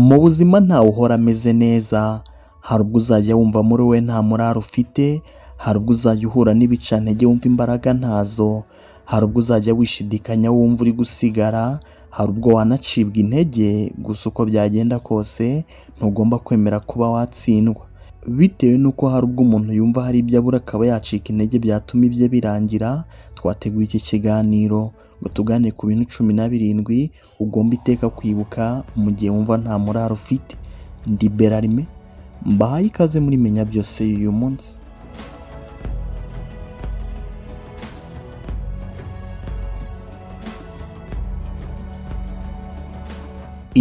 Mu buzima ntawe uhora ameze neza, hari ubwo uzajya wumva muri wowe nta morare ufite, hari ubwo uzajya uhura n'ibicantege wumva imbaraga ntazo, hari ubwo uzajya wishidikanya wumva uri gusigara, hari ubwo wanacibwa intege, gusa uko byagenda kose ntugomba kwemera kuba watsindwa, bitewe n'uko hari ubwo umuntu yumva hari ibyo abura akaba yacika intege byatuma ibye birangira, twateguye iki kiganiro ngo tuganire ku bintu cumi na birindwi ugomba iteka kwibuka mu gihe wumva nta morare ufite, ndi Berarime mbahaye ikaze muri Menya Byose y'uyu munsi.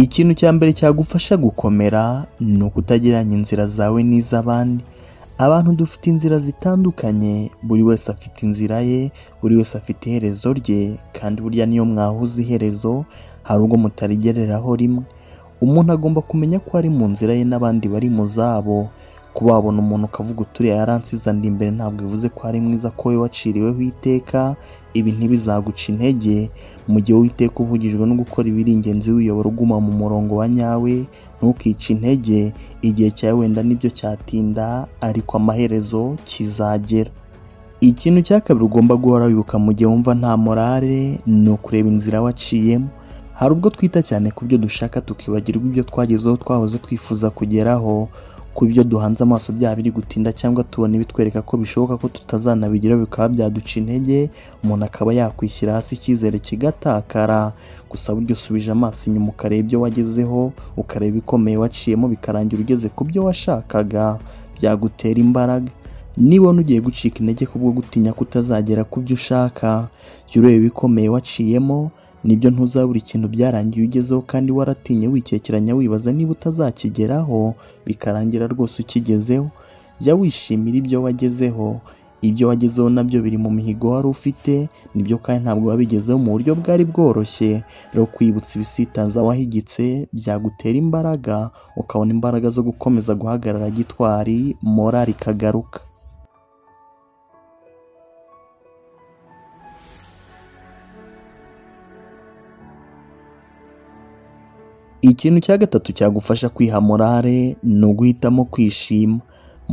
Ikintu cya mbere cyagufasha gukomera ni ukutagereranya inzira zawe n'iz'abandi, abantu dufite inzira zitandukanye, buri wese afite inzira ye, buri wese afite iherezo rye kandi burya niyo mwahuza iherezo hari ubwo mutarigereraho rimwe, umuntu agomba kumenya ko ari mu nzira ye n'abandi bari mu zabo, kuba wabona umuntu ukavuga uti uriya yaransize andi imbere ntabwo bivuze ko ari mwiza ko wowe waciriweho iteka, ibi ntibizaguca intege, mu gihe wowe iteka uvugijwe no gukora ibiri ingenzi wiyobora uguma mu murongo wa nyawe, ntukice intege, igihe cyawe wenda nibyo cyatinda ariko amaherezo kizagera. Ikintu cya kabiri ugomba guhora wibuka mu gihe wumva nta morare ni ukureba inzira waciyemo, hari ubwo twita cyane ku byo dushaka tukibagirwa ibyo twagezeho twahoze twifuza kugeraho, ku byo duhanze amaso byaba biri gutinda cyangwa tubona ibitwereka ko bishoboka ko tutazanabigeraho bikaba byaduca intege, umuntu akaba yakwishyira hasi icyizere kigatakara, gusa burya usubije amaso inyuma ukareba ibyo wagezeho, ukareba ibikomeye waciyemo bikarangira ugeze ku byo washakaga, byagutera imbaraga. Nibona ugiye gucika intege kubwo gutinya ko utazagera ku byo ushaka, jya ureba ibikomeye waciyemo, nibyo ntuzabura ikintu byarangiye ugezeho kandi waratinye wikekeranya wibaza niba utazakigeraho, bikarangira rwose ukigezeho, jya wishimira ibyo wagezeho, ibyo wagezeho nabyo biri mu mihigo wari ufite, nibyo kandi ntabwo wabigezeho mu buryo bwari bworoshye, rero kwibutsa ibisitanza wahigitse byagutera imbaraga, ukabona imbaraga zo gukomeza guhagarara gitwari, morari ikagaruka. Ikintu cya gatatu cyagufasha kwiha morare ni uguhitamo kwishima,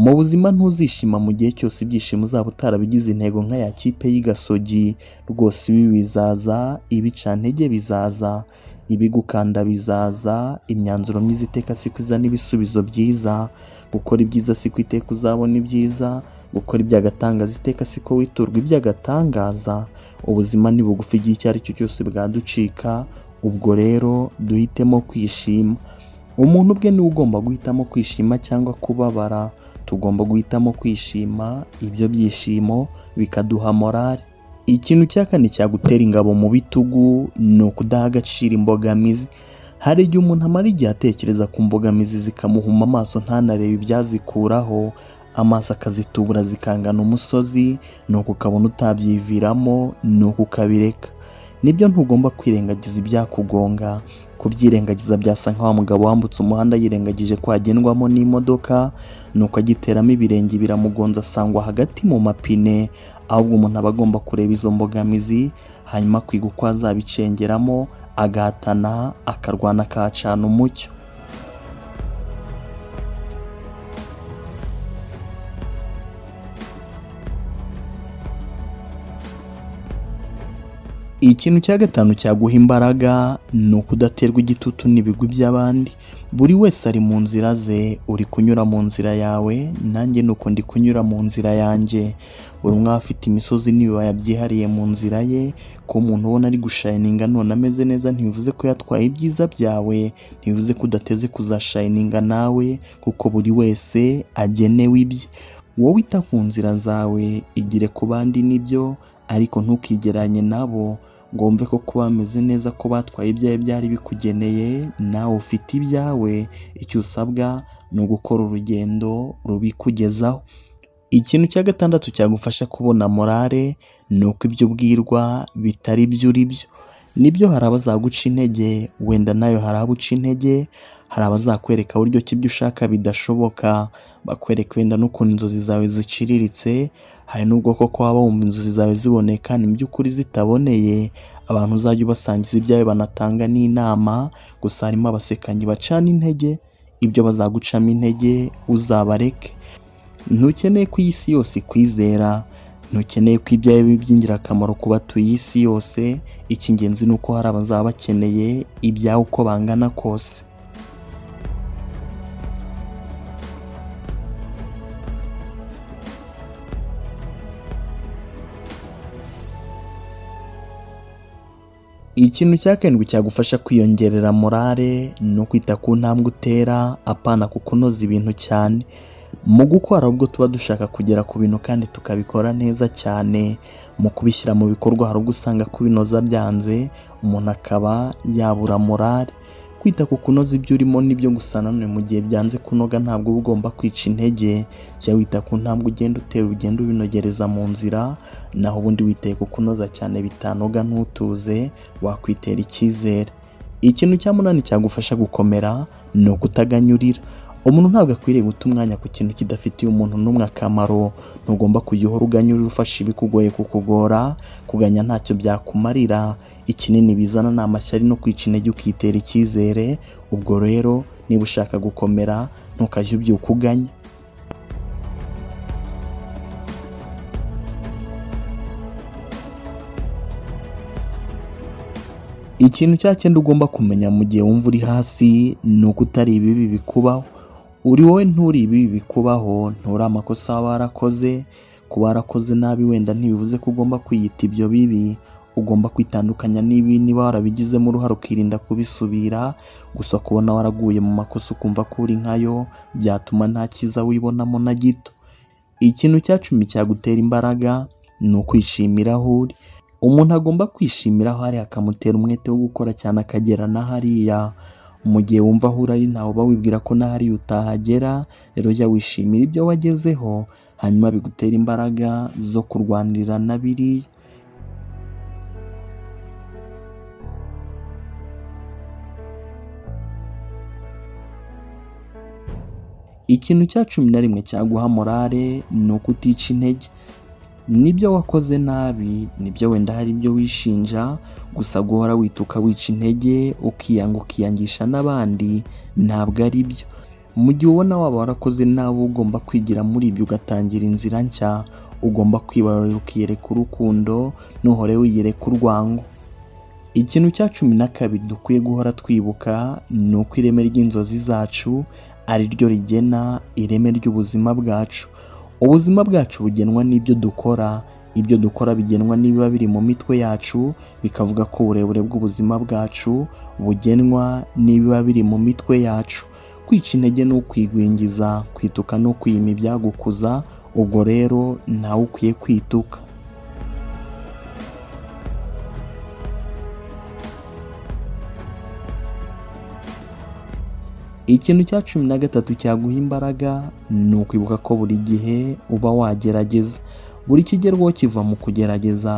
mu buzima ntuzishima mu gihe cyose ibyishimo uzaba utarabigize intego nk'aya kipe y'igasogi, rwose ibi bizaza, ibicantege bizaza, ibigukanda bizaza, imyanzuro myiza iteka siko izana ibisubizo byiza, gukora ibyiza siko iteka uzabona ibyiza, gukora iby'agatangaza iteka siko witurwa iby'agatangaza, ubuzima ni bugufi igihe icyo ari cyo cyose bwaducika, ubwo rero duhitemo kwishima, umuntu ubwe niwe ugomba guhitamo kwishima cyangwa kubabara, tugomba guhitamo kwishima, ibyo byishimo bikaduha morare. Ikintu cya kane cyagutera ingabo mu bitugu ni ukudaha agaciro imbogamizi, hari igihe umuntu amara igihe atekereza ku mbogamizi zikamuhuma amaso ntanarebe ibyazikuraho, amaso akazitubura zikangana umusozi, nuko ukabona utabyiviramo, nuko ukabireka. Nibyo ntugomba kwirengagiza ibyakugonga, kubyirengagiza byasa nka wa mugabo wambutse umuhanda yirengagije ko hagendwamo n'imodoka, nuko agiteramo ibirenge biramugonze asangwa hagati mu mapine, ahubwo umuntu aba agomba kureba izo mbogamizi, hanyuma akiga uko azabicengeramo, agahatana, akarwana akahacana umucyo. Ikintu cya gatanu cyaguha imbaraga ni ukudaterwa igitutu n'ibigwi by'abandi, buri wese ari mu nzira ze, uri kunyura mu nzira yawe, nanjye ni uko ndi kunyura mu nzira yanjye, buri umwe aba afite imisozi n'ibibaya byihariye mu nzira ye, kuba umuntu ubona ari gushayininga none ameze neza ntibivuze ko yatwaye ibyiza byawe, ntibivuze ko udateze kuzashayininga nawe kuko buri wese agenewe ibye, wowe ita ku nzira zawe, igire ku bandi nibyo ariko ntukigeranye nabo ngo wumve ko kuba bameze neza ko batwaye ibyawe byari bikugeneye, nawe ufite ibyawe, icyo usabwa ni ugukora urugendo rubikugezaho. Ikintu cya gatandatu cyagufasha kubona morare ni uko ibyo ubwirwa bitari byo uri byo, nibyo hari abazaguca intege, wenda nawe hari abo uca intege, hari abazakwereka buryo ki ibyo ushaka bidashoboka bakwereka wenda n'ukuntu inzozi zawe ziciriritse hari n'ubwo koko waba wumva inzozi zawe ziboneka ni mu by'ukuri zitaboneye abantu uzajya ubasangiza ibyawe banatanga n'inama gusa harimo abasekanyi bacana intege ibyo bazagucamo intege uzabareke ntukeneye ko iyi si yose ikwizera ntukeneye ko ibyawe biba iby'ingirakamaro ku batuye isi yose icy'ingenzi ni uko hari abazaba bakeneye ibyawe uko bangana kose ikintu cya karindwi cyagufasha kwiyongerera morale ni ukwita ku ntambwe utera apana ku kunoza ibintu cyane mu gukora ubwo tuba dushaka kugera ku bintu kandi tukabikora neza cyane mu kubishyira mu bikorwa hari ubwo usanga kubinoza byanze umuntu akaba yabura morale kwita ku kunoza ibyo urimo n'ibyo gusa nanone mu gihe byanze kunoga ntabwo uba ugomba kwica intege jya wita ku ntambwe ugenda utera ugenda ubinogereza mu nzira naho ubundi witaye ku kunoza cyane bitanoga ntutuze wakwitera icyizere ikintu cya munani cyagufasha gukomera ni ukutaganyurira umuntu ntabwo akwiriye guta umwanya ku kintu kidafitiye umuntu n'umwe akamaro ntugomba kujya uhora uganyurira ufashe ibikugoye kukugora kuganya ntacyo byakumarira ikinini bizana ni amashyari no kwica intege ukitera icyizere ubwo rero niba ushaka gukomera ntukajye ubyuka uganya ikintu cya cyenda ugomba kumenya mu gihe wumva uri hasi ni uko utari ibibi bikubaho uri wowe nturi ibi bikubaho nturi amakosa waba warakoze kuba warakoze nabi wenda ntibivuze ko ugomba kwiyita ibyo bibi ugomba kwitandukanya n'ibi niba warabigizemo uruhare ukirinda kubisubira gusa kubona waraguye mu makosa ukumva ko uri nkayo byatuma nta cyiza wibonamo na gito ikintu cya cumi cyagutera imbaraga ni ukwishimira aho uri umuntu agomba kwishimira aho ari akamutera umwete wo gukora cyane akagera na hariya mu gihe wumva aho uri ntawe uba wibwira ko n'ahari utahagera rero jya wishimira ibyo wagezeho hanyuma bigutera imbaraga zo kurwanirira na biriya ikintu cya cumi na rimwe cyaguha morale ni ukutica intege nibyo wakoze nabi nibyo wenda hari ibyo wishinja gusa guhora wituka wica intege ukiyanga ukiyangisha n'abandi ntabwo ari byo mu gihe ubona waba warakoze nawe ugomba kwigira muri ibyo ugatangira inzira nshya ugomba kwibarura ukiyereka urukundo ntuhore wiyereka urwango ikintu cya cumi na kabiri dukwiye guhora twibuka ni uko ireme ry'inzozi zacu ari ryo rigena ireme ry'ubuzima bwacu ubuzima bwacu bugenwa n'ibyo dukora ibyo dukora bigenwa n'ibiba biri mu mitwe yacu bikavuga ko uburebure bw'ubuzima bwacu bugenwa n'ibiba biri mu mitwe yacu kwica intege ni ukwigwingiza kwituka ni ukwima ibyagukuza ubwo rero ntawe ukwiye kwituka ikintu cya cumi na gatatu cyaguha imbaraga ni ukwibuka ko buri gihe uba wagerageza buri kigerwaho kiva mu kugerageza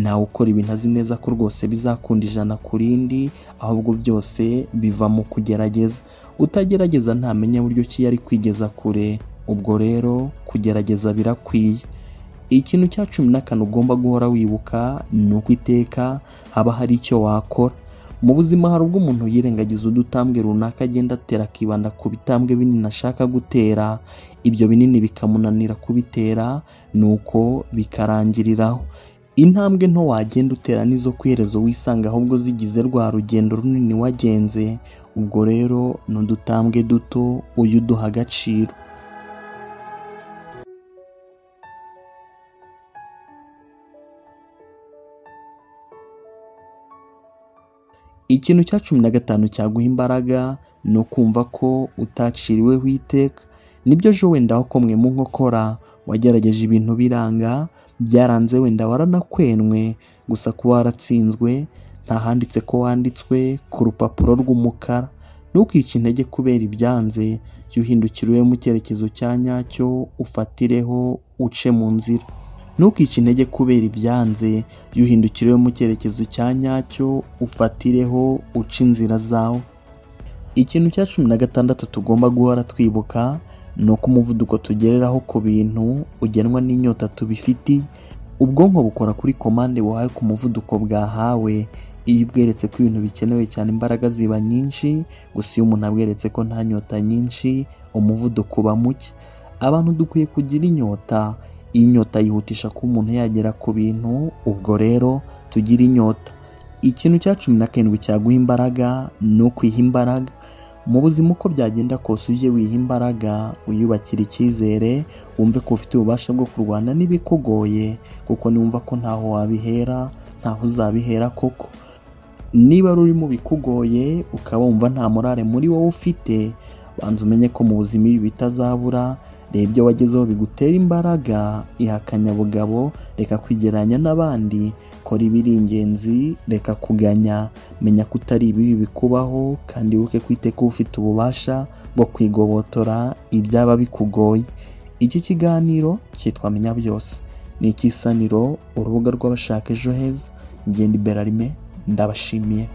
nawe ukora ibintu azi neza ko rwose bizakunda ijana ku rindi ahubwo byose biva mu kugerageza utagerageza ntamenya buryo ki yari kwigeza kure ubwo rero kugerageza birakwiye ikintu cya cumi na kane ugomba guhora wibuka ni uko iteka haba hari icyo wakora mu buzima hari ubwo umuntu yirengagiza udutambwe runaka agenda atera akibanda ku bitambwe binini ashaka gutera ibyo binini bikamunanira kubitera nuko bikarangiriraho intambwe nto wagenda utera n'izo kwiherezo wisanga ahubwo zigize rwa rugendo runini wagenze ubwo rero ni udutambwe duto uyu uduha agaciro ikintu cya cumi na gatanu cyaguha imbaraga ni ukumva ko utaciriweho iteka nibyo ejo wenda wakomwe mu nkokora wagerageje ibintu biranga byaranze wenda waranakwenwe gusa kuba waratsinzwe ntahanditse ko wanditswe ku rupapuro rw'umukara ntukice intege kubera ibyanze jya uhindukira ube mu cyerekezo cya nyacyo ufatireho uce mu nzira ntukice intege kubera ibyanze jya uhindukira mu cyerekezo cya nyacyo ufatireho uca inzira zawe ikintu cya cumi na gatandatu tugomba guhora twibuka ni uko umuvuduko tugereraho ku bintu ugenwa n'inyota tubifitiye ubwonko bukora kuri komande buhawe ku muvuduko bwahawe iyo ubweretse ko ibintu bikenewe cyane imbaraga ziba nyinshi gusa iyo umuntu abweretse ko nta nyota nyinshi umuvuduko uba muke abantu dukwiye kugira inyota iyi nyota yihutisha kuba umuntu yagera ku bintu ubwo rero tugira inyota ikintu cya cumi na karindwi cyaguha imbaraga ni ukwiha imbaraga mu buzima uko byagenda kose ujye wiha imbaraga wiyubakira icyizere wumve ko ufite ububasha bwo kurwana n'ibikugoye kuko niwumva ko ntaho wabihera ntaho uzabihera koko niba ari urimo bikugoye ukaba wumva nta morare muri wowe ufite banza umenye ko mu buzima ibi bitazabura reba ibyo wagezeho bigutera imbaraga ihakanyabugabo reka kwigereranya n'abandi kora ibiri ingenzi reka kuganya menya ko utari ibibi bikubaho kandi wibuke ko iteka uba ufite ububasha bwo kwigobotora ibyaba bikugoye iki kiganiro cyitwa menya byose ni ikisaniro urubuga rw'abashaka ejo heza ngenda iberarime ndabashimiye